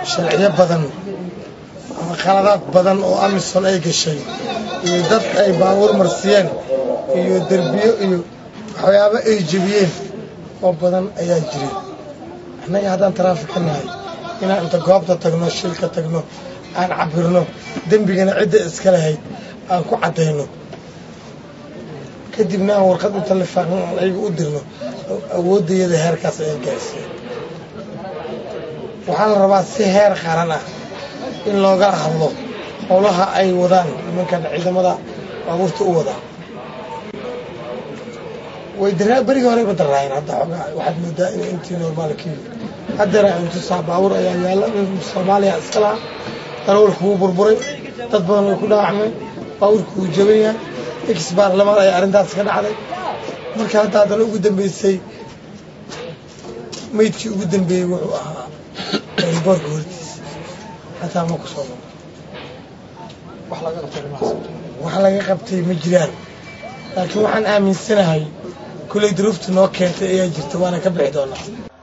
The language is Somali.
sharciyo badan ama khaladaad badan oo amisom ay gashay iyo dad ay baabuur marsiyeen iyo derbiyo iyo waxyaabo ay jebiyeen oo badan ayaa jiray annaga haddaan taraafika nahay inaan inta goobta tagno shilka tagno aan cabirno dembigana cidda iska lahayd aan ku caddayno kadibna aan warqad inta lifaaqno aan ayaga u dirno awooddayada heerkaas ayay gaarsiiyeen waxaa la rabaa si heer qaran ah in looga hadlo howlaha ay wadaan nimankan ciidamada baabuurta u wadaa way daraa berigii horeyba daraayeen hadda xoogaa waxaad moodaa in intii normaalka yimid haddana intusaa baabuur ayaa yaalla soomaaliya iska laha darawalku wuu burburay dad badan way ku dhaawacmeen baabuurku wuu jaban yahay ex baarlamaan ayaa arrintaas ka dhacday marka hadda haddana ugu dambeysay meydkii ugu dambeeyey wuxuu ahaa boorka hortiisa hataa ma ku soo noqo wax laga qabtay ma jiraan laakiin waxaan aaminsanahay kulley duruufta noo keentay ayaa jirta waana ka bixi doonaa